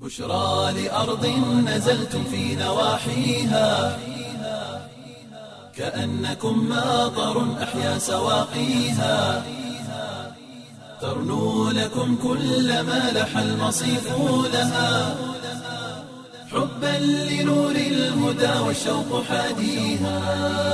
بشرى لأرض نزلتم في نواحيها كأنكم ماطر أحيا سواقيها ترنو لكم كل ما لح المصيف لها حبا لنور الهدى والشوق حاديها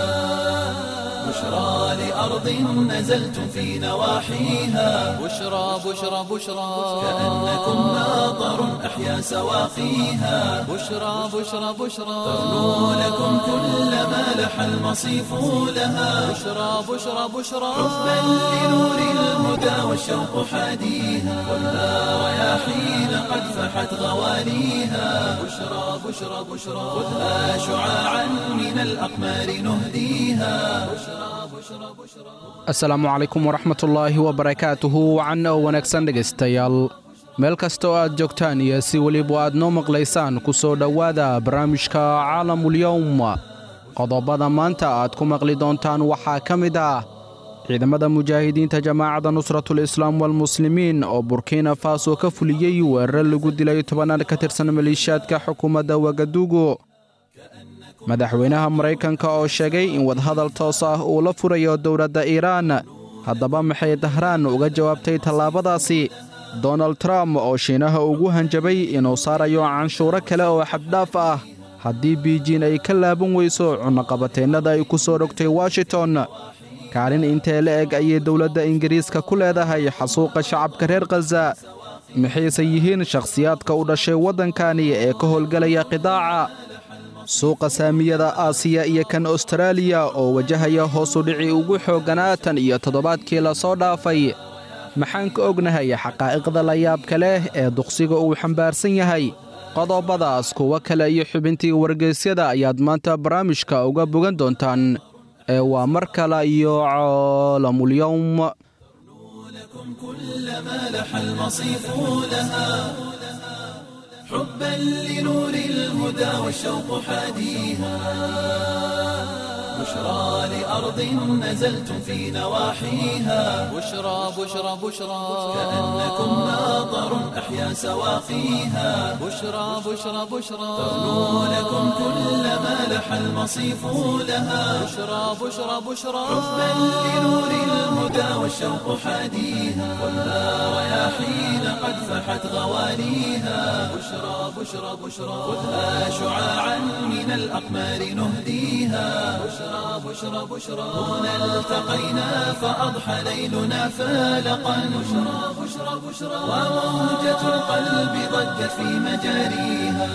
بشرى لأرض نزلتم في نواحيها بشرى بشرى بشرى كأنكم ماطر أحيا سواقيها بشرى بشرى بشرى ترنو لكم كل ما لح المصيف لها بشرى بشرى بشرى حبا لنور الهدى والشوق حاديها خذها رياحين قد فحت غواليها بشرى بشرى بشرى خذها شعاعا من الأقمار نهديها asalaamu calaykum waraxmatullaahi wabarakaatuhu wacan oo wanaagsan dhegaystayaal meel kasta oo aad joogtaan iyo si weliba aad noo maqlaysaan ku soo dhowaada barnaamijka caalamulyowm qodobada maanta aad ku maqli doontaan waxaa ka mid ah ciidamada mujaahidiinta jamaacadda nusratul islaam walmuslimiin oo burkina faso ka fuliyey weerar lagu dilay tobanaad ka tirsan maleeshiyaadka xukuumadda wagadugu madaxweynaha maraykanka oo sheegay in wadahadal toos ah uu la furayo dowladda iiraan haddaba maxay dahraan uga jawaabtay tallaabadaasi donald trump oo shiinaha ugu hanjabay inuu saarayo canshuuro kale oo xaddhaaf ah haddii biijin ay ka laaban weyso cunaqabateennada ay ku soo dhogtay washington kaalin intee la eg ayay dowladda ingiriiska ku leedahay xasuuqa shacabka reer khaza maxayse yihiin shakhsiyaadka u dhashay waddankani ee ka howlgelaya qidaaca suuqa saamiyada aasiya iyo kan astaraaliya oo wajahaya hoosu dhici ugu xoogganaa tan iyo toddobaadkii la soo dhaafay maxaan ka ognahay xaqaa'iqda layaabka leh ee duqsiga uu xambaarsan yahay qodobadaas kuwo kale iyo xubintii wargeysyada ayaad maanta barnaamijka uga bogan doontaan ee waa mar kale iyo caalamulyowm لكم كل ما لح المصيف لها حبا لنور الهدى والشوق حاديها بشرى لأرض نزلتم في نواحيها بشرى بشرى بشرى كأنكم ماطر أحيا سواقيها بشرى بشرى بشرى ترنو لكم كل ما لح المصيف لها بشرى بشرى بشرى حبا لنور الهدى والشوق حاديها خذها رياحين قد فحت غواليها بشرى بشرى بشرى خذها شعاعا من الأقمار نهديها بشرى بشرى بشرى هنا التقينا فأضحى ليلنا فالقا بشرى بشرى بشرى وموجة القلب ضجت في مجاريها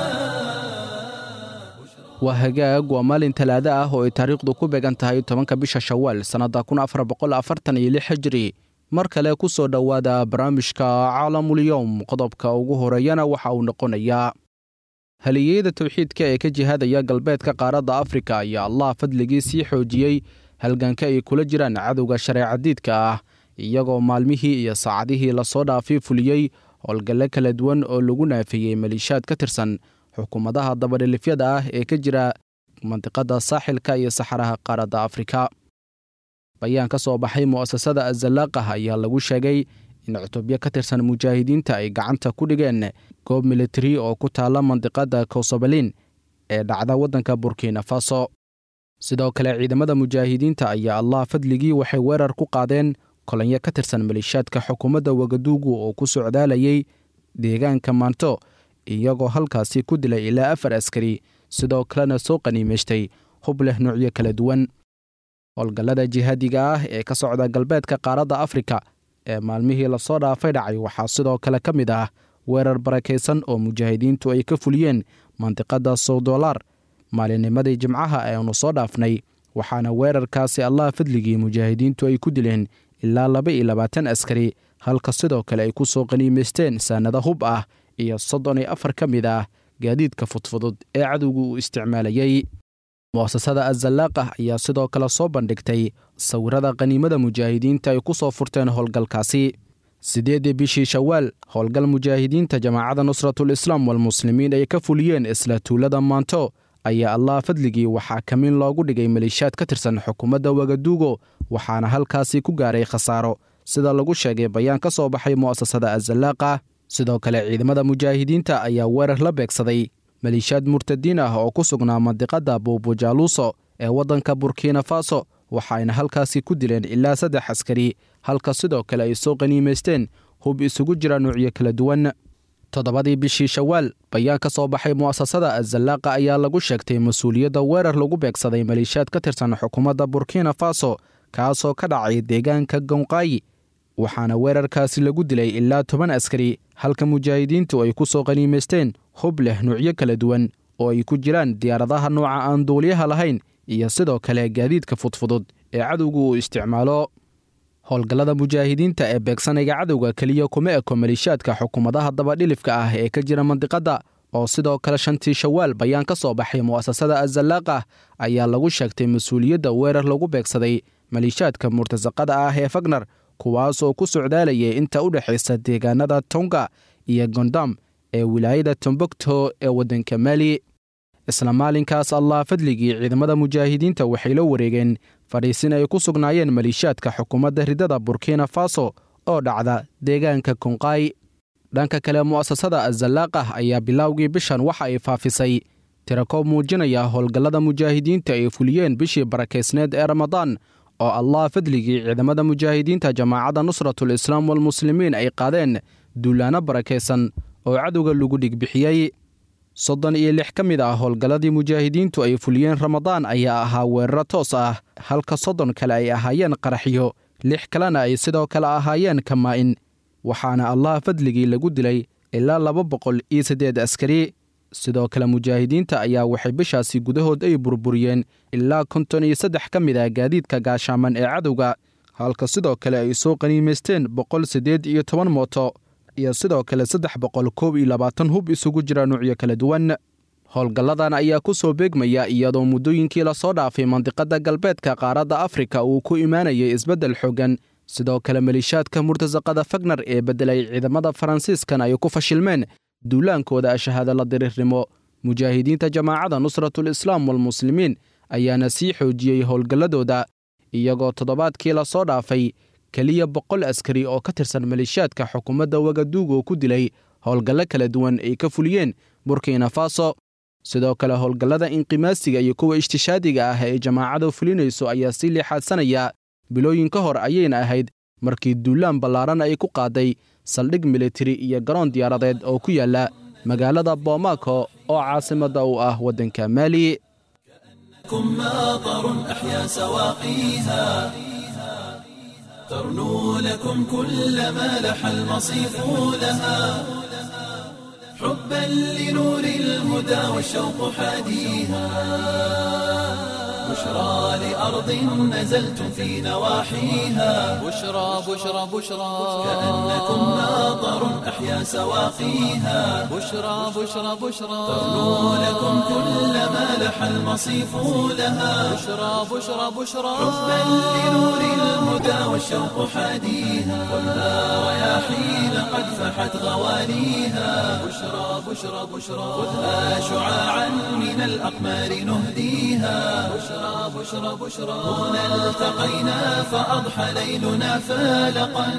waa hagaag waa maalin talaado ah oo ay taariikhdu ku beegan tahay tobanka bisha shawaal sannadda kun afar boqol afartan iyo lix hijri mar kale ku soo dhowaada barnaamijka caalamulyowm qodobka ugu horeeyana waxa uu noqonayaa haliyeyada towxiidka ee ka jihaadaya galbeedka qaaradda afrika ayaa allah fadligii sii xoojiyey halganka ay kula jiraan cadowga shareecadiidka ah iyagoo maalmihii iyo saacadihii lasoo dhaafay fuliyey howlgalle kala duwan oo lagu naafeeyey maliishaad ka tirsan xukuumadaha dabadhilifyada ah ee ka jira mandiqadda saaxilka iyo saxaraha qaaradda afrika bayaan ka soo baxay mu'asasada azalaaqah ayaa lagu sheegay in cutubyo ka tirsan mujaahidiinta ay gacanta ku dhigeen goob militari oo ku taalla mandiqadda kowsabalin ee dhacda waddanka burkina faso sidoo kale ciidamada mujaahidiinta ayaa allah fadligii waxay weerar ku qaadeen kolonyo ka tirsan maliishaadka xukuumadda wagaduugu oo ku socdaalayay deegaanka maanto iyagoo halkaasi ku dilay ilaa afar askari sidoo kalena soo qaniimaystay hub leh nuucyo kala duwan howlgallada jihaadiga ah ee ka socda galbeedka qaaradda afrika ee maalmihii lasoo dhaafay dhacay waxaa sidoo kale ka mid ah weerar barakaysan oo mujaahidiintu ay ka fuliyeen mandiqadda sowdolar maalinnimadii jimcaha eeanu soo dhaafnay waxaana weerarkaasi allah fadligii mujaahidiintu ay ku dileen ilaa laba iyo labaatan askari halka sidoo kale ay ku soo qaniimaysteen saanado hub ah iyo soddon iyo afar ka mid ah gaadiidka fudfudud ee cadowgu uu isticmaalayey mu'asasada azalaaqah ayaa sidoo kale soo bandhigtay sawirada qaniimada mujaahidiinta ay ku soo furteen howlgalkaasi siddeeddii bishii shawaal howlgal mujaahidiinta jamaacadda nusratul islaam walmuslimiin ay ka fuliyeen isla tuulada maanto ayaa allah fadligii waxaa kamin loogu dhigay maliishaad ka tirsan xukuumadda wagaduugo waxaana halkaasi ku gaaray khasaaro sida lagu sheegay bayaan ka soo baxay mu'asasada azalaaqa sidoo kale ciidamada mujaahidiinta ayaa weerar la beegsaday maliishaad murtadiin ah oo ku sugnaa mandiqadda buubujaaluuso ee waddanka burkina faso waxaayna halkaasi ku dileen ilaa saddex askari halka sidoo kale ay soo qaniimaysteen hub isugu jira nuucyo kala duwan toddobadii bishii shawaal bayaan ka soo baxay mu'asasada azallaaqa ayaa lagu sheegtay mas-uuliyadda weerar lagu beegsaday maliishaad ka tirsan xukuumadda burkina faso kaasoo ka dhacay deegaanka gonqaayi waxaana weerarkaasi lagu dilay ilaa toban askari halka mujaahidiintu ay ku soo qaniimaysteen hub leh nuucyo kala duwan oo ay ku jiraan diyaaradaha nooca aan duuliyaha lahayn iyo sidoo kale gaadiidka fudfudud ee cadowgu uu isticmaalo howlgallada mujaahidiinta ee beegsanayga cadowga keliya kuma eko maliishaadka xukuumadaha dabadhilifka ah ee ka jira mandiqadda oo sidoo kale shantii shawaal bayaan ka soo baxay mu'asasada azallaaqa ayaa lagu sheegtay mas-uuliyadda weerar lagu beegsaday maliishaadka murtasaqada ah ee fagnar kuwaas oo ku socdaalayay inta u dhexaysa deegaanada tonga iyo gondam ee wilaayada tombogto ee waddanka maali isla maalinkaas allah fadligii ciidamada mujaahidiinta waxay la wareegeen fadhiisin ay ku sugnaayeen maliishaadka xukuumadda ridada burkina faso oo dhacda deegaanka konqaay dhanka kale mu'asasada azalaaqah ayaa bilowgii bishan waxa ay faafisay tirakoob muujinaya howlgallada mujaahidiinta ay fuliyeen bishii barakaysneed ee ramadaan oo allah fadligii ciidamada mujaahidiinta jamaacadda nusratul islaam walmuslimiin ay qaadeen duulaanno barakaysan oo cadowga lagu dhigbixiyey soddon iyo lix ka mid ah howlgalladii mujaahidiintu ay fuliyeen ramadaan ayaa ahaa weeraro toos ah halka soddon kale ay ahaayeen qaraxyo lix kalena ay sidoo kale ahaayeen kamaa-in waxaana allah fadligii lagu dilay ilaa laba boqol iyo siddeed askari sidoo kale mujaahidiinta ayaa waxay bishaasi gudahood ay burburiyeen ilaa konton iyo saddex ka mid ah gaadiidka gaashaaman ee cadowga halka sidoo kale ay soo qaniimaysteen boqol siddeed iyo toban mooto iyo sidoo kale saddex boqol koob iyo labaatan hub isugu jira nuucyo kala duwan howlgalladan ayaa ku soo beegmaya iyadoo muddooyinkii lasoo dhaafay mandiqadda galbeedka qaaradda afrika uu ku imaanayay isbeddel xooggan sidoo kale maliishaadka murtasaqada fagnar ee beddelay ciidamada faransiiskan ay ku fashilmeen duulaankooda ashahaada la diriirnimo mujaahidiinta jamaacadda nusratul islaam walmuslimiin ayaana sii xoojiyey howlgalladooda iyagoo toddobaadkii lasoo dhaafay keliya boqol askari oo ka tirsan maliishaadka xukuumadda wagaduug oo ku dilay howlgallo kala duwan ay ka fuliyeen burkina faso sidoo kale howlgallada inqimaasiga iyo kuwa ishtishaadiga ah ee jamaacadu fulinayso ayaa sii liixaadsanaya bilooyin ka hor ayayna ahayd markii duulaan ballaaran ay ku qaaday saldhig militari iyo garoon diyaaradeed oo ku yaala magaalada boomako oo caasimadda u ah waddanka maali كن ماطر أحيا سواقيها ترنو لكم كل ما لح المصيف لها حبا لنور الهدى والشوق حاديها بشرى لأرض نزلتم في نواحيها بشرى بشرى بشرى كأنكم ماطر أحيا سواقيها بشرى بشرى بشرى ترنو لكم كل ما لح المصيف لها بشرى بشرى بشرى حبا لنور الهدى والشوق حاديها خذها رياحين قد فحت غوانيها بشرى بشرى بشرى خذها شعاعا من الأقمار نهديها بشرى بشرى بشرى هنا التقينا فأضحى ليلنا فالقا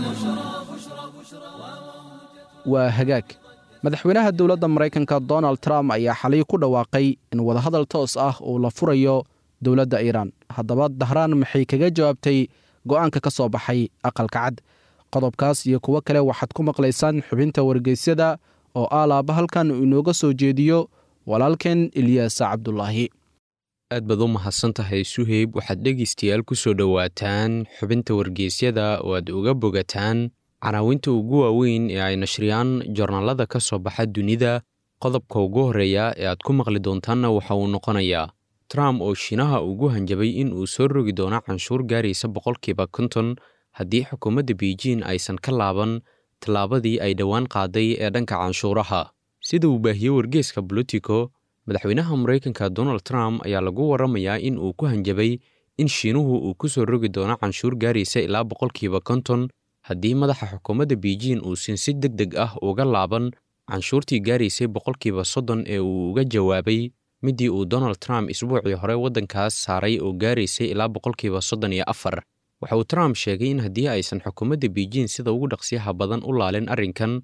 waa hagaag madaxweynaha dowladda maraykanka donald trump ayaa xalay ku dhawaaqay in wadahadal toos ah uu la furayo dowladda iiraan haddaba dahraan maxay kaga jawaabtay go'aanka ka soo baxay aqalka cad qodobkaas iyo kuwo kale waxaad ku maqlaysaan xubinta wargeysyada oo aalaaba halkan uu inooga soo jeediyo walaalkeen ilyaas cabdulaahi aad baad u mahadsan tahay suheyb waxaad dhegaystayaal ku soo dhowaataan xubinta wargeysyada oo aad uga bogataan canaawinta ugu waaweyn ee ay nashriyaan joornaalada ka soo baxa dunida qodobka ugu horreeya ee aad ku maqli doontaanna waxa uu noqonayaa trump oo shiinaha ugu hanjabay in uu soo rogi doono canshuur gaaraysa boqolkiiba konton haddii xukuumadda beijing aysan ka laaban tallaabadii ay dhowaan qaaday ee dhanka canshuuraha sida uu baahiyey wargeeska bolitico madaxweynaha maraykanka donald trump ayaa lagu warramayaa in uu ku hanjabay in shiinuhu uu ku soo rogi doono canshuur gaaraysa ilaa boqolkiiba konton haddii madaxa xukuumadda beijing uusan si deg deg ah uga laaban canshuurtii gaaraysay boqolkiiba soddon ee uu uga jawaabay middii uu donald trump isbuucii hore waddankaas saaray oo gaaraysay ilaa boqolkiiba soddon iyo afar waxa uu trump sheegay in haddii aysan xukuumadda beijing sida ugu dhaqsiyaha badan u laalin arrinkan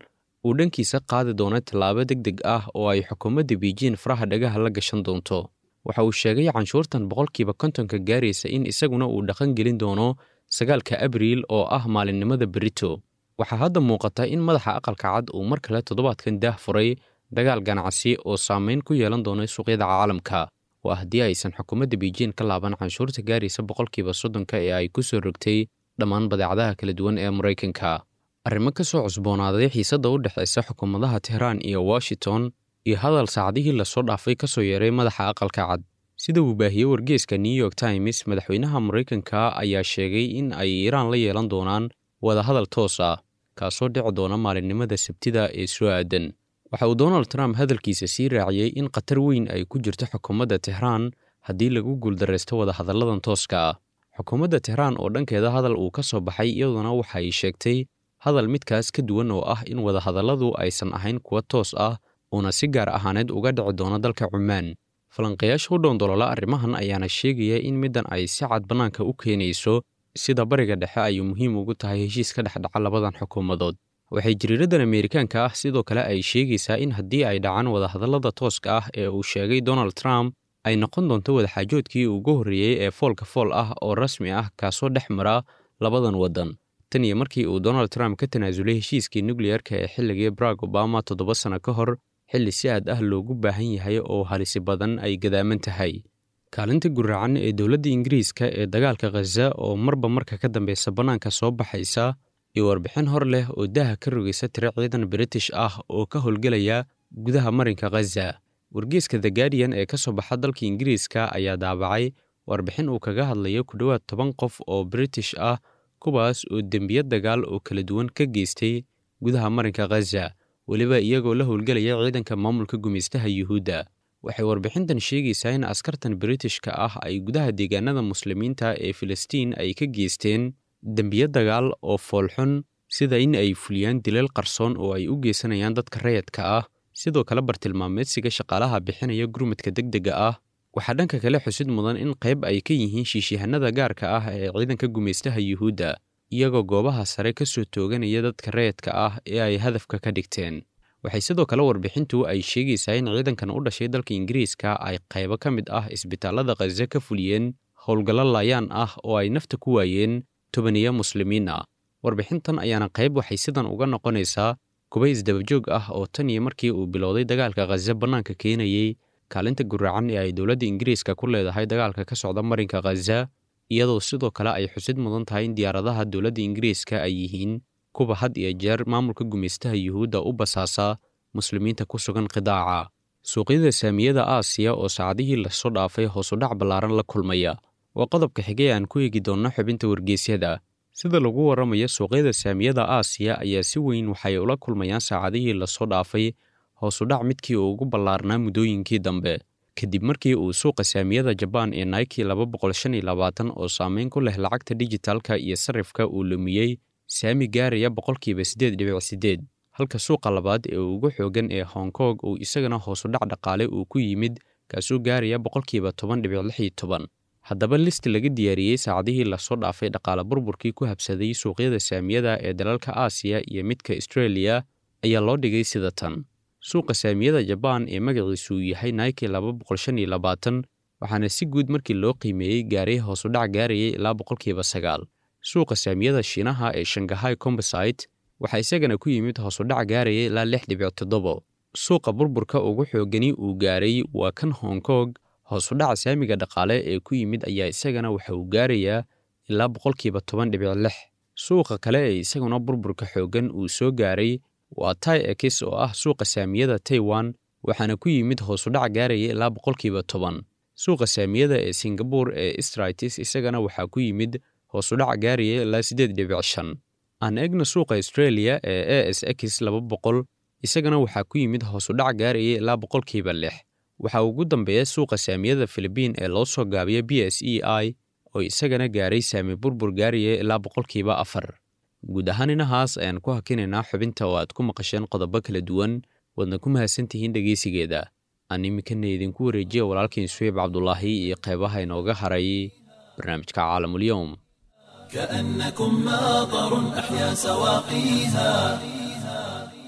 uu dhankiisa qaadi doono tallaabo deg deg ah oo ay xukuumadda biijin faraha dhagaha la gashan doonto waxa uu sheegay canshuurtan boqolkiiba kontonka gaaraysa in isaguna uu dhaqan gelin doono sagaalka abriil oo ah maalinimada berito waxaa hadda muuqata in madaxa aqalka cad uu mar kale toddobaadkan daah furay dagaal ganacsi oo saameyn ku yeelan doona suuqyada caalamka waa haddii aysan xukuumadda biijin ka laaban canshuurta gaaraysa boqolkiiba soddonka ee ay ku soo rogtay dhammaan badeecadaha kala duwan ee maraykanka arrimo ka soo cusboonaaday xiisadda u dhexaysa xukuumadaha tehraan iyo washington iyo hadal saacadihii lasoo dhaafay ka soo yeeray madaxa aqalka cad sida uu baahiyey wargeeska new york times madaxweynaha maraykanka ayaa sheegay in ay iiraan la yeelan doonaan wadahadal toos ah kaasoo dhici doona maalinimada sabtida ee soo aadan waxa uu donald trump hadalkiisa sii raaciyey in khatar weyn ay ku jirto xukuumadda tehraan haddii lagu guuldaraysto wadahadalladan tooska ah xukuumadda tehraan oo dhankeeda hadal uu ka soo baxay iyaduna waxa ay sheegtay hadal midkaas ka duwan oo ah in wadahadalladu aysan ahayn kuwa toos ah uuna si gaar ahaaneed uga dhici doono dalka cumaan falanqayaasha u dhoondolola arrimahan ayaana sheegaya in middan ay si cad bannaanka u keenayso sida bariga dhexe ay muhiim ugu tahay heshiis ka dhex dhaca labadan xukuumadood waxay jariiradan ameerikaanka ah sidoo kale ay sheegaysaa in haddii ay dhacaan wadahadallada tooska ah ee uu sheegay donald trump ay noqon doonto wadaxaajoodkii ugu horreeyey ee foolka fool ah oo rasmi ah kaasoo dhex mara labadan waddan tan iyo markii uu donald trump ka tanaasulay heshiiskii nukleyarka ee xilligii barack obama toddoba sanno ka hor xilli si aad ah loogu baahan yahay oo halisi badan ay gadaaman tahay kaalinta guraacan ee dowladda ingiriiska ee dagaalka khaza oo marba marka ka dambeysa bannaanka soo baxaysa iyo warbixin hor leh oo daaha ka rogaysa tiro ciidan british ah oo ka howlgelaya gudaha marinka khaza wargeeska the guardian ee ka soo baxa dalka ingiriiska ayaa daabacay warbixin uu kaga hadlayo ku dhowaad toban qof oo british ah kuwaas oo dembiya dagaal oo kala duwan ka geystay gudaha marinka khaza weliba iyagoo la howlgelaya ciidanka maamulka gumaystaha yuhuudda waxay warbixintan sheegaysaa in askartan britishka ah ay gudaha deegaanada muslimiinta ee filistiin ay ka geysteen dembiyo dagaal oo foolxun sida in ay fuliyaan dilal qarsoon oo ay u geysanayaan dadka rayadka ah sidoo kale bartilmaameedsiga shaqaalaha bixinaya gurmadka deg dega ah waxaa dhanka kale xusid mudan in qayb ay ka yihiin shiishihanada gaarka ah ee ciidanka gumaystaha yuhuudda iyagoo goobaha sare ka soo tooganaya dadka rayadka ah ee ay hadafka ka dhigteen waxay sidoo kale warbixintu ay sheegaysaa in ciidankan u dhashay dalka ingiriiska ay qaybo ka mid ah isbitaallada khaza ka fuliyeen howlgallo laayaan ah oo ay nafta ku waayeen tobaniya muslimiin ah warbixintan ayaana qayb waxay sidan uga noqonaysaa kuba isdabajoog ah oo tan iyo markii uu bilowday dagaalka khaza bannaanka keenayey kaalinta guraacan ee ay dowladda ingiriiska ku leedahay dagaalka ka socda marinka khaza iyadoo sidoo kale ay xusid mudan tahay in diyaaradaha dowladda ingiriiska ay yihiin kuwa had iyo jeer maamulka gumaystaha yuhuudda u basaasa muslimiinta ku sugan qidaaca suuqyada saamiyada aasiya oo saacadihii lasoo dhaafay hoosudhac ballaaran la kulmaya waa qodobka xigay aan ku eegi doonno xubinta wargeysyada sida lagu warramayo suuqyada saamiyada aasiya ayaa si weyn waxay ula kulmayaan saacadihii lasoo dhaafay hoosudhac midkii uu ugu ballaarnaa muddooyinkii dambe kadib markii uu suuqa saamiyada jabaan ee naiki laba boqol shan iyo labaatan oo saameyn ku leh lacagta dijitaalka iyo sarifka uu lumiyey saami gaaraya boqolkiiba siddeed dhibic siddeed halka suuqa labaad ee ugu xoogan ee hong kong uu isagana hoosudhac dhaqaale uu ku yimid kaasuu gaaraya boqolkiiba toban dhibic lix iyo toban haddaba list laga diyaariyey saacadihii lasoo dhaafay dhaqaale burburkii ku habsaday suuqyada saamiyada ee dalalka aasiya iyo midka astreeliya ayaa loo dhigay sida tan suuqa saamiyada jabaan ee magaciisu uu yahay naiki laba boqol shan iyo labaatan waxaana si guud markii loo qiimeeyey gaaray hoosudhac gaarayay ilaa boqolkiiba sagaal suuqa saamiyada shiinaha ee shangahay combosite waxaa isagana ku yimid hoosudhac gaaraya ilaa lix dhibic toddobo suuqa burburka ugu xoogani uu gaaray waa kan hong kong hoosudhaca saamiga dhaqaale ee ku yimid ayaa isagana waxa uu gaarayaa ilaa boqolkiiba toban dhibic lix suuqa kale ee isaguna burburka xooggan uu soo gaaray waa tai ex oo ah suuqa saamiyada taiwan waxaana ku yimid hoosudhac gaaraya ilaa boqolkiiba toban suuqa saamiyada ee singabur ee stritis isagana waxaa ku yimid hoosudhac gaaraya ilaa siddeed dhibic shan aan eegna suuqa australia ee a s x laba boqol isagana waxaa ku yimid hoosudhac gaaraya ilaa boqolkiiba lix waxaa ugu dambeeya suuqa saamiyada filibiin ee loo soo gaabiya b s e i oo isagana gaaray saami burbur gaaraya ilaa boqolkiiba afar guud ahaan inahaas ayaan ku hakinaynaa xubinta oo aad ku maqasheen qodobo kala duwan waadna ku mahadsantihiin dhegeysigeeda aan iminkana idinku wareejiya walaalkiin suweyb cabdulaahi iyo qeybaha inooga haray barnaamijka caalamulyoum كأنكم ماطر أحيا سواقيها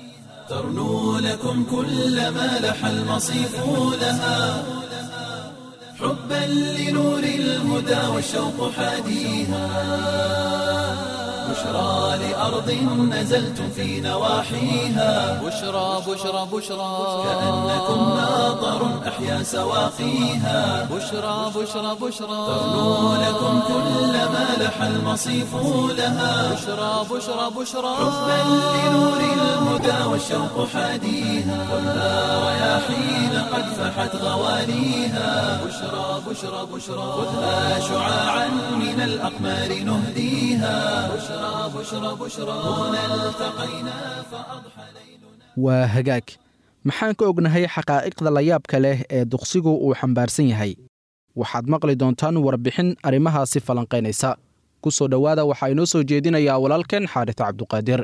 ترنو لكم كل ما لح المصيف لها حبا لنور الهدى والشوق حاديها بشرى لأرض نزلتم في نواحيها بشرى بشرى بشرى كأنكم ماطر أحيا سواقيها بشرى بشرى بشرى ترنو لكم كل ما لح المصيف لها بشرى بشرى بشرى حبا لنور الهدى والشوق حاديها خذها رياحين قد فحت غواليها بشرى بشرى بشرى خذها شعاعا من الأقمار نهديها بشرى بشرى بشرى هنا التقينا فأضحى ليلنا waa hagaag maxaan ka ognahay xaqaa'iqda layaabka leh ee duqsigu uu xambaarsan yahay waxaad maqli doontaan warbixin arrimahaasi falanqaynaysa ku soo dhowaada waxaa inoo soo jeedinayaa walaalkeen xaaris cabduqaadir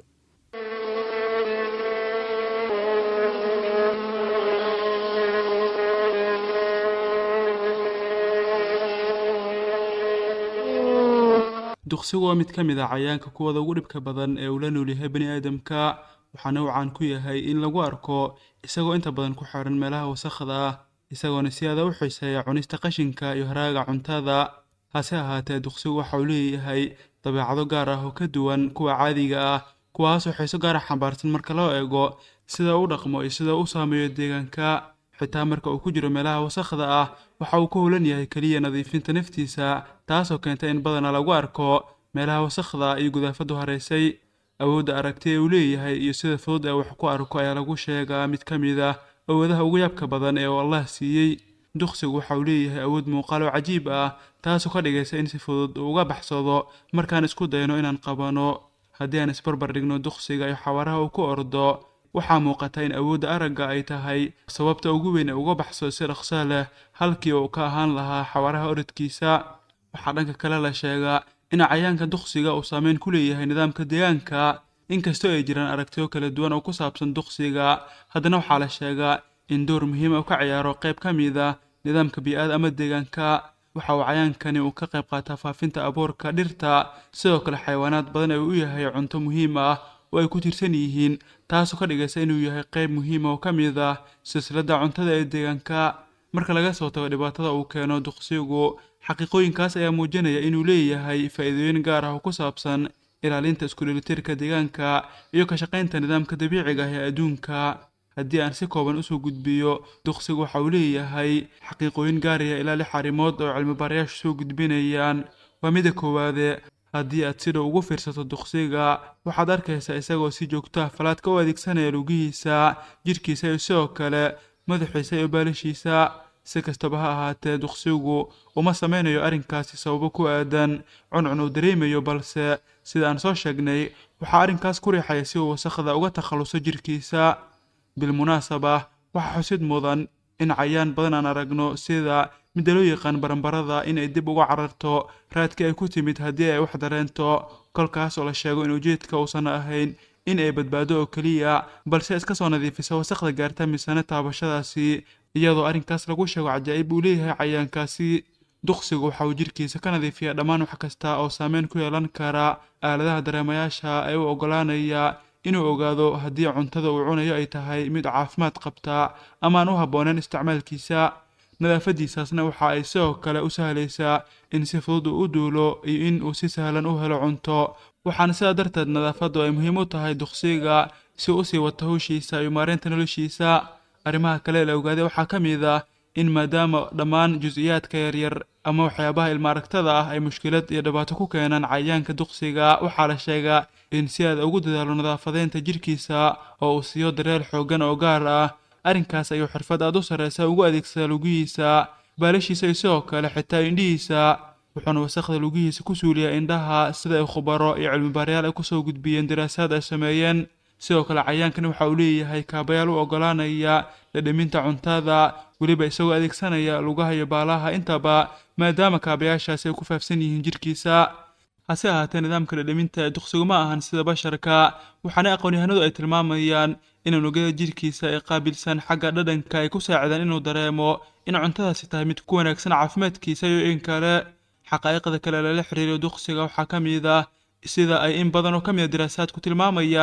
duqsigu waa mid ka mid ah cayaanka kuwada ugu dhibka badan ee uu la noolyahay bani aadamka waxaana uu caan ku yahay in lagu arko isagoo inta badan ku xiran meelaha wasakhda ah isagoona si aada u xiiseeya cunista qashinka iyo haraaga cuntada hase ahaatee duqsigu waxa uu leeyahay dabeecado gaar ah oo ka duwan kuwa caadiga ah kuwaasoo xiiso gaara xambaarsan marka loo eego sida uu dhaqmo iyo sida uu saameeyo deegaanka xitaa marka uu ku jiro meelaha wasakhda ah waxa uu ka howlan yahay keliya nadiifinta naftiisa taasoo keenta in badanaa lagu arko meelaha wasakhda iyo gudaafadu haraysay awoodda aragti ee uu leeyahay iyo sida fudud ee wax ku arko ayaa lagu sheegaa mid ka mid ah awoodaha ugu yaabka badan ee uu allah siiyey duqsigu waxa uu leeyahay awood muuqaal oo cajiib ah taasoo ka dhigaysa in si fudud uu uga baxsado markaan isku dayno inaan qabano haddii aan isbarbar dhigno duqsiga iyo xawaaraha uu ku ordo waxaa muuqata in awoodda aragga ay tahay sababta ugu weyn ee uga baxsado si dhaqsa leh halkii uu ka ahaan lahaa xawaaraha orodkiisa waxaa dhanka kale la sheegaa in cayaanka duqsiga uu saameyn ku leeyahay nidaamka deegaanka inkastoo ay jiraan aragtiyo kala duwan oo ku saabsan duqsiga haddana waxaa la sheegaa in door muhiima uu ka ciyaaro qayb ka mid ah nidaamka bii-aada ama deegaanka waxa uu cayaankani uu ka qayb qaataa faafinta abuurka dhirta sidoo kale xayawaanaad badan ee uu u yahay cunto muhiim ah oo ay ku tiirsan yihiin taasoo ka dhigaysa inuu yahay qayb muhiima oo ka mid ah silsiladda cuntada ee deegaanka marka laga soo tago dhibaatada uu keeno duqsigu xaqiiqooyinkaas ayaa muujinaya inuu leeyahay faa'iidooyin gaar ah oo ku saabsan ilaalinta isku-dheelitirka deegaanka iyo ka shaqaynta nidaamka dabiiciga ah ee adduunka haddii aan si kooban usoo gudbiyo duqsigu waxa uu leeyahay xaqiiqooyin gaaraya ilaa lix arrimood oo cilmibaarayaashu soo gudbinayaan waa mida koowaade haddii aad si dhow ugu fiirsato duqsiga waxaad arkaysaa isagoo si joogto ah falaadka u adeegsanaya lugihiisa jidhkiisa iyo sidoo kale madaxiisa iyo baalashiisa si kastaba ha ahaatee duqsigu uma samaynayo arrinkaasi sababo ku aadan cuncun uu dareemayo balse sida aan soo sheegnay waxaa arrinkaas ku riixaya si uu wasakhda uga takhalluso jidhkiisa bilmunaasaba waxaa xusid mudan in cayaan badan aan aragno sida midda loo yaqaan baranbarada in ay dib uga cararto raadkii ay ku timid haddii ay wax dareento kolkaas oo la sheego in ujeedka uusan ahayn in ay badbaado oo keliya balse iska soo nadiifisa wasakhda gaarta misane taabashadaasi iyadoo arrinkaas lagu sheego cajaa'ib uu leeyahay cayaankaasi duqsigu waxa uu jidhkiisa ka nadiifiya dhammaan wax kasta oo saameyn ku yeelan kara aaladaha dareemayaasha ee u oggolaanaya inuu ogaado haddii cuntada uu cunayo ay tahay mid caafimaad qabta ama aan u habbooneyn isticmaalkiisa nadaafadiisaasna waxa ay sidoo kale u sahlaysaa in si fudud uu u duulo iyo in uu si sahlan u helo cunto waxaana sidaa darteed nadaafaddu ay muhiim u tahay duqsiga si uu usii wato hawshiisa iyo maareynta noloshiisa arrimaha kale la ogaaday waxaa ka mid ah in maadaama dhammaan jus-iyaadka yaryar ama waxyaabaha ilma aragtada ah ay mushkilad iyo dhibaato ku keenaan cayaanka duqsiga waxaa la sheegaa in si aad ugu dadaalo nadaafadeynta jidhkiisa oo uu siiyo dareel xooggan oo gaar ah arrinkaas ayuu xirfad aad u sarraysa ugu adeegsadaa lugihiisa baalashiisa iyo sidoo kale xitaa indhihiisa wuxuuna wasakhda lugihiisa ku suuliyaa indhaha sida ay khubaro iyo cilmibaarayaal ay kusoo gudbiyeen daraasaad ay sameeyeen sidoo kale cayaankani waxa uu leeyahay kaabayaal u oggolaanaya dhadhaminta cuntada weliba isagoo adeegsanaya lugaha iyo baalaha intaba maadaama kaabayaashaasi ay ku faafsan yihiin jidhkiisa hase ahaatee nidaamka dhadhaminta ee duqsigu ma ahan sida basharka waxaana aqoon-yahanadu ay tilmaamayaan in unugyada jidhkiisa ee qaabilsan xagga dhadhanka ay ku saacidaan inuu dareemo in cuntadaasi tahay mid ku wanaagsan caafimaadkiisa iyo in kale xaqaa'iqda kale lala xiriiriyo duqsiga waxaa ka mid ah sida ay in badan oo ka mid a daraasaadku tilmaamayaan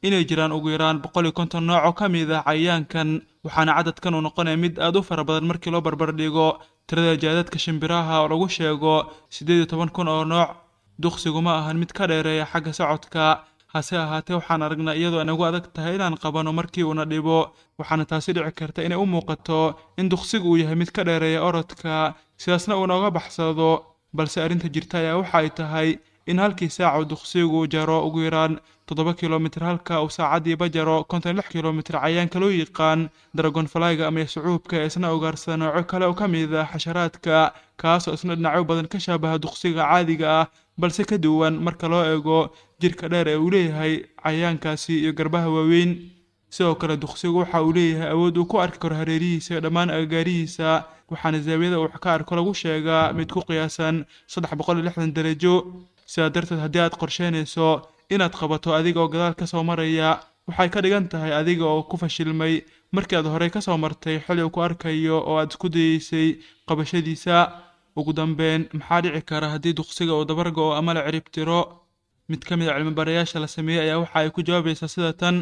inay jiraan ugu yaraan boqol iyo konton nooc oo ka mid ah cayayaankan waxaana cadadkan uu noqonaya mid aad u fara badan markii loo barbardhigo tirada jaadadka shimbiraha oo lagu sheego siddeed iyo toban kun oo nooc duqsigu ma ahan mid ka dheereeya xagga socodka hase ahaatee waxaan aragnaa iyadoo inagu adag tahay inaan qabanno markii uuna dhibo waxaana taasi dhici karta inay u muuqato in duqsigu uu yahay mid ka dheereeya orodka sidaasna uu nooga baxsado balse arrinta jirta ayaa waxa ay tahay in halkii saac uu duqsigu jaro ugu yaraan toddoba kilomitir halka uu saacadiiba jaro konton lix kilomitir cayaanka loo yaqaan dragon flyga ama sucuubka ee isna ugaarsada nooco kale oo ka mid ah xasharaadka kaasoo isna dhinacyo badan ka shaabaha duqsiga caadiga ah balse ka duwan marka loo eego jirka dheer ee uu leeyahay cayaankaasi iyo garbaha waaweyn sidoo kale duqsigu waxa uu leeyahay awood uu ku arki karo hareerihiisa iyo dhammaan agagaarihiisa waxaana zaawiyada uu ka arko lagu sheegaa mid ku qiyaasan saddex boqol iyo lixdan darajo sidaa darteed haddii aad qorsheynayso inaad qabato adiga oo gadaal ka soo maraya waxay ka dhigan tahay adiga oo ku fashilmay markii aad horey ka soo martay xili uu ku arkayo oo aad isku dayeysay qabashadiisa ugu dambeyn maxaa dhici kara haddii duqsiga uu dabargo ama la cirib tiro mid ka mid a cilmibarayaasha la sameeyey ayaa waxa ay ku jawaabaysaa sida tan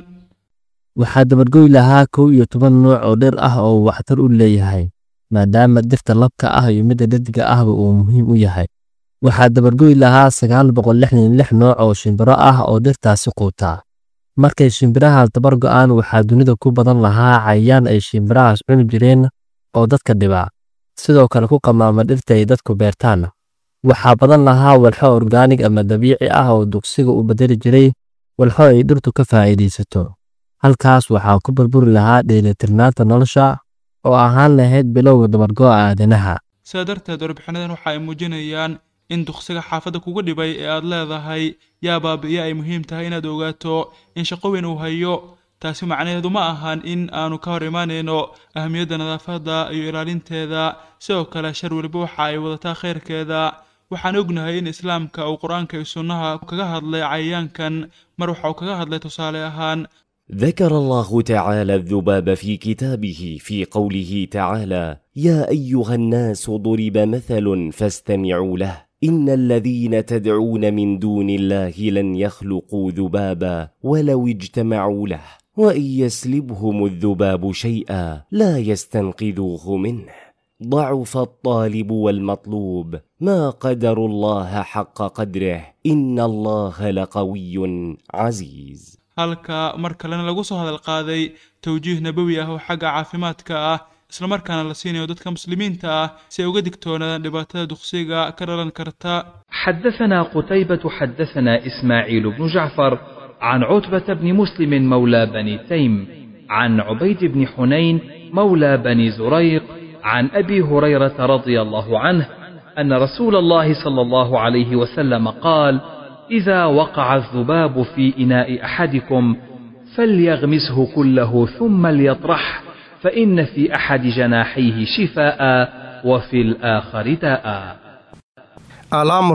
waxaa dabargoy lahaa kow iyo toban nooc oo dhir ah oo uu waxtar u leeyahay maadaama dhirta labka ah iyo midda dhediga ahba uu muhiim u yahay waxaa dabargoy lahaa sagaal boqol lixdan lix nooc oo shimbiro ah oo dhirtaasi quutaa markay shimbirahaas dabar go'aan waxaa dunida ku badan lahaa cayayaan ay shimbirahaas cuni jireen oo dadka dhibaa sidoo kale ku qamaama dhirta ay dadku beertaan waxaa badan lahaa walxo orgaanig ama dabiici ah oo dugsiga u bedeli jiray walxo ay dhirtu ka faa'iidaysato halkaas waxaa ku burburi lahaa dheelitirnaanta nolosha oo ahaan lahayd bilowga dabargo'a aadanaha sidaa darteed warbixinadan waxa ay muujinayaan in duqsiga xaafadda kugu dhibay ee aad leedahay yaa baabi'iye ay muhiim tahay inaad ogaato in shaqo weyn uu hayo taasi macnaheedu ma ahan in aanu ka hor imaanayno ahamiyadda nadaafadda iyo ilaalinteeda sidoo kale shar weliba waxa ay wadataa khayrkeeda waxaan ognahay in islaamka uu qur-aanka iyo sunnaha kaga hadlay cayayaankan mar waxa uu kaga hadlay tusaale ahaan ذكر الله تعالى الذباب في كتابه في قوله تعالى يا ايها الناس ضرب مثل فاستمعوا له ان الذين تدعون من دون الله لن يخلقوا ذبابا ولو اجتمعوا له وان يسلبهم الذباب شيئا لا يستنقذوه منه ضعف الطالب والمطلوب ما قدر الله حق قدره ان الله لقوي عزيز halka mar kalena lagu soo hadal qaaday towjiih nabowi ah oo xagga caafimaadka ah islamarkaana la siinayo dadka muslimiinta ah si ay uga digtoonaadaan dhibaatada duqsiga ka dhalan karta حدثنا قتيبة حدثنا إسماعيل بن جعفر عن عتبة بن مسلم مولى بني تيم عن عبيد بن حنين مولى بني زريق عن أبي هريرة رضي الله عنه أن رسول الله صلى الله عليه وسلم قال إذا وقع الذباب في إناء أحدكم فليغمسه كله ثم ليطرح فإن في أحد جناحيه شفاء وفي الآخر داء الأمر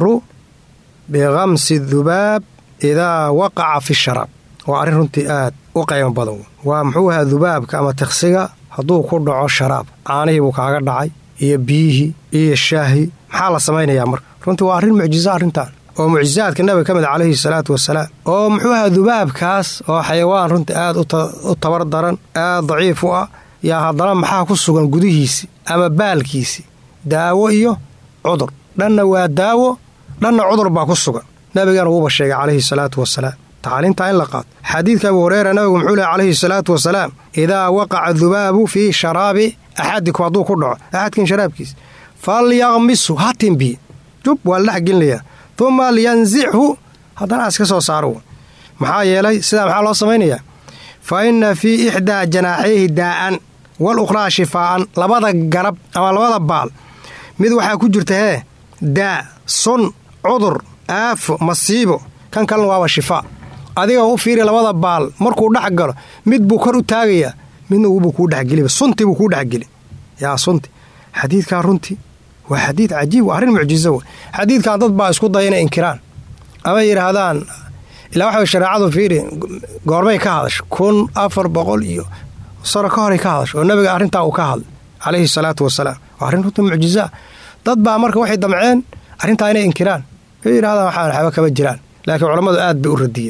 بغمس الذباب إذا وقع في الشراب waa arrin runtii aad u qaymo badan waa muxuu ahaa dubaabka ama tiqsiga hadduu ku dhaco sharaab caanihii buu kaaga dhacay iyo biyihii iyo shaahii maxaa la samaynayaa marka runtii waa arrin mucjiso arrintan oo mucjisaadka nabiga ka mid calayhi salaatu wasalaam oo muxuu ahaa dubaabkaas oo xayawaan runtii aad u tabar daran aad daciif u ah yaa haddana maxaa ku sugan gudihiisi ama baalkiisi daawo iyo cudur dhanna waa daawo dhanna cudur baa ku sugan nabigana wuuba sheegay calayhi salaatu wasalaam tacliintaa in la qaato xadiidka abu hureyra nabigu muxuu lehy calayhi salaatu wasalaam idaa waqaca dubaabu fii sharaabi axadikum hadduu ku dhaco axadkin sharaabkiisa falyaqmisu ha timbiye jub waa la dhexgelinayaa uma lyanzichu haddana aas ka soo saaro maxaa yeelay sidaa maxaa loo samaynayaa fa inna fii ixdaa janaaxayhi daa'an wal ukhraa shifaa'an labada garab ama labada baal mid waxaa ku jirta hee daa sun cudur aafo masiibo kan kalena waaba shifaa adiga u fiiri labada baal markuu dhex galo mid buu kor u taagayaa midna wubuu kuu dhexgeliba sunti buu kuu dhexgeli yaa sunti xadiidkaa runtii waa xadiid cajiib waa arrin mucjiso wey xadiidkan dad baa isku daya inay inkiraan ama yidhaahdaan ilaa waxa shareecadu fiiri goormay ka hadasho kun afar boqol iyo sano ka horay ka hadasho oo nabiga arrintaa uu ka hadlay calayhi salaatu wasalaam waa arrin runta mucjisaa dad baa marka waxay damceen arrintaa inay inkiraan way yidhahdaan waxaan waxba kama jiraan laakiin culammadu aad bay u radiyeen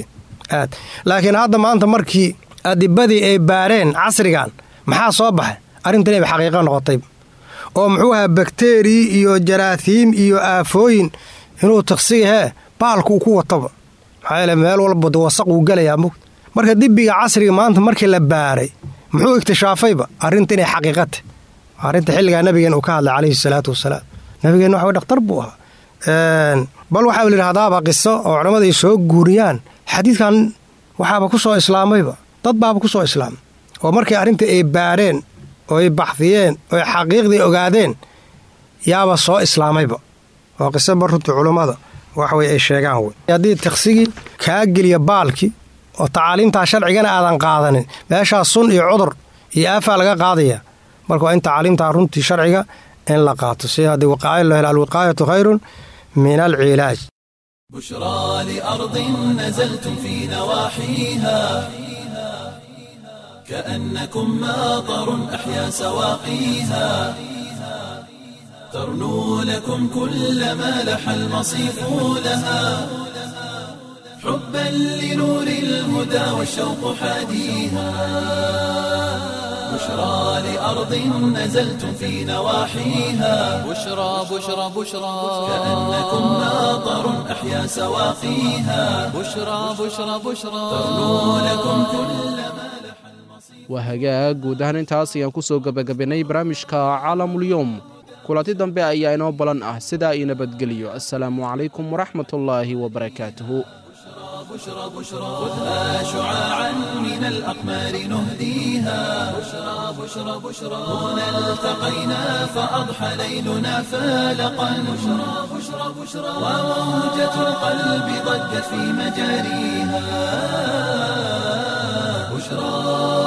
aad laakiin hadda maanta markii adibadii ay baareen casrigan maxaa ssoo baxay arrintan inay xaqiiqo noqotay oo muxuu ahaa bakteriyi iyo jaraatiim iyo aafooyin inuu tiqsiga hee baalku uu ku wataba maxaa yeele meel walba wasaq uu gelayaa mug marka dibiga casriga maanta markii la baaray muxuu iktishaafayba arrinta inay xaqiiqata arrinta xilligaa nabigeen uu ka hadlay calayhi salaatu wasalaam nabigeen waxa dhakhtar buu ahaa bal waxaa la yidhahdaaba qiso oo culammada ay soo guuriyaan xadiidkan waxaaba ku soo islaamayba dad baaba ku soo islaamay oo markii arrinta ay baareen oo ay baxdiyeen oo ay xaqiiqdii ogaadeen yaaba soo islaamayba waa qiso bar runtii culummada waxway ay sheegaan wey haddii tiqsigii kaa geliya baalkii oo tacaaliimtaa sharcigana aadan qaadanin meeshaa sun iyo cudur iyo aafaa laga qaadaya marka waa in tacaaliimtaa runtii sharciga in la qaato si haddii wiqaayo loo helo alwiqaayatu khayrun min alcilaaj بشرى لأرض نزلتم في نواحيها كأنكم ماطر أحيا سواقيها ترنو لكم كل ما لح المصيف لها حبا لنور الهدى والشوق حاديها بشرى لأرض نزلتم في نواحيها بشرى بشرى بشرى كأنكم ماطر أحيا سواقيها بشرى بشرى بشرى ترنو لكم كل ما waa hagaag guud ahaan intaas ayaan ku soo gebagabaynay barnaamijka caalamulyoom kulanti dambe ayaa inoo balan ah sidaa io nabadgeliyo assalaamu calaykum waraxmatullaahi wabarakaatuhu بشرى بشرى خذها شعاعا من الأقمار نهديها بشرى بشرى بشرى هنا التقينا فأضحى ليلنا فالقا بشرى بشرى بشرى وموجة القلب ضجت في مجاريها بشرى